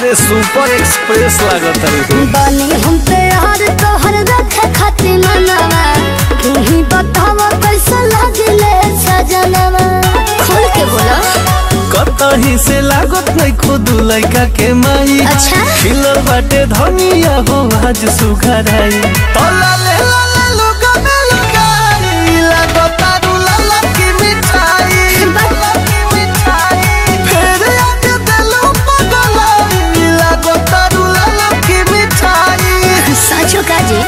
अरे super express लागत है बानी हम पे यार तोहर रखे खातिर मनवा तू ही बतावा कैसा लागले सजनवा खोल के बोला कतही से लागत नहीं खुद लड़का के माई अच्छा। खिलल बाटे धनिया हो आज सुघराई तोला ले ला ले लोगा में लगाई लागत आरू लाला की मिठाई लाला की मिठाई फिर आज दिलो पगलाई लागत आरू लाला की मिठाई साचो का जी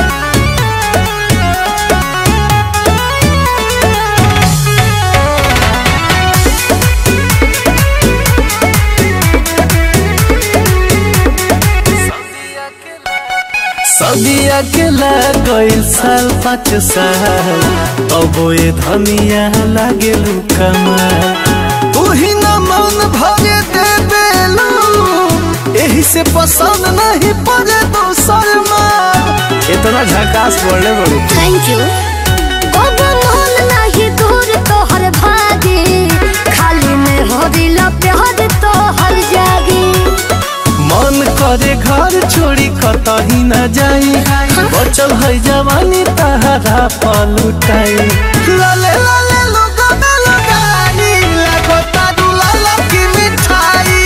सदिया के लागल साल पाँच साल अब ये धनिया लागे कमाल तू ही न मन भरे दे बेलू एही से पसंद नहीं पड़े दोसर माल इतना झकास पड़े बड़ू थैंक यू अब मन नहीं दूर तोहर भागे खाली में हो दिल प्यार तोहर जागे मन करे घर छोड़ी कतही न जाई बचल है जवानी तहरा पलुटाई लाले लाले लोगा में लगाई लगो तारू लाला की मिठाई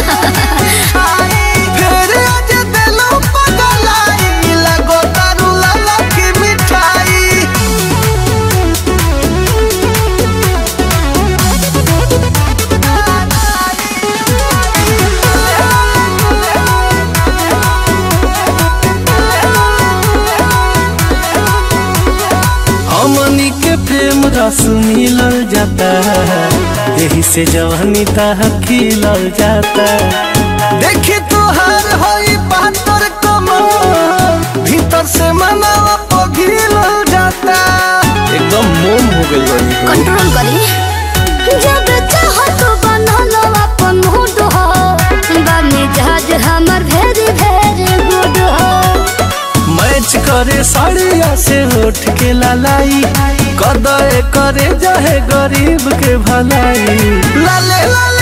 फिर आज दिलो पगलाई लगो तारू लाला की मिठाई हमनी के प्रेम रस मिलल जाता यही से जवानी ताह खिलल जाता देखी तुहार होई बहत्तर कमर भीतर से मनावा पघिलल जाता एकदम मोम हो गई बनी कंट्रोल करी जब चाहो तो बनल अपन मूड हो बने जहाज हमर भेरी भेरी गुड हो मैच करे साड़िया से उठ के लालाई कदर करे जाहे गरीब के भलाई लाले लाले